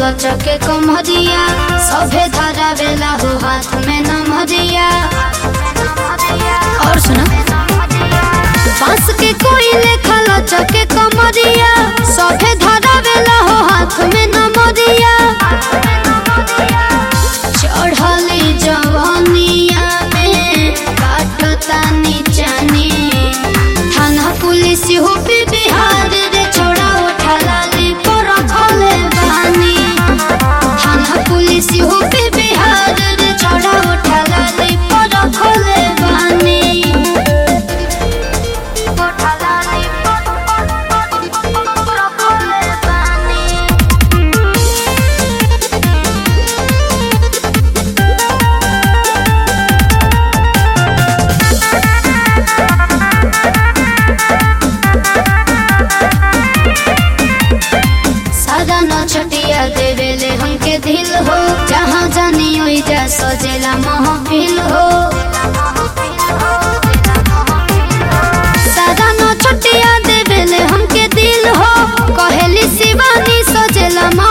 लचके कमरिया सभे धरा बेला हो हाथ में नमरिया और सुना बांस के कोई लेखा लचके कमरिया सभे धरा बेला हो हाथ में नमरिया चढ़ली जवनिया में काटता नीचानी थाना पुलिस हो पे बिहार रे छोड़ा उठा लाली पर खले बानी थाना पुलिस हो पे बिहार रे छोड़ा उठा लाली पर खले बानी उठा लाली पर खले बानी सादा न छटिया देवेले हमके दिल हो जहाँ जानी ओई जा सजेला महफिल हो सादा न छटिया देवेले हमके दिल हो कहेली शिवानी सजेला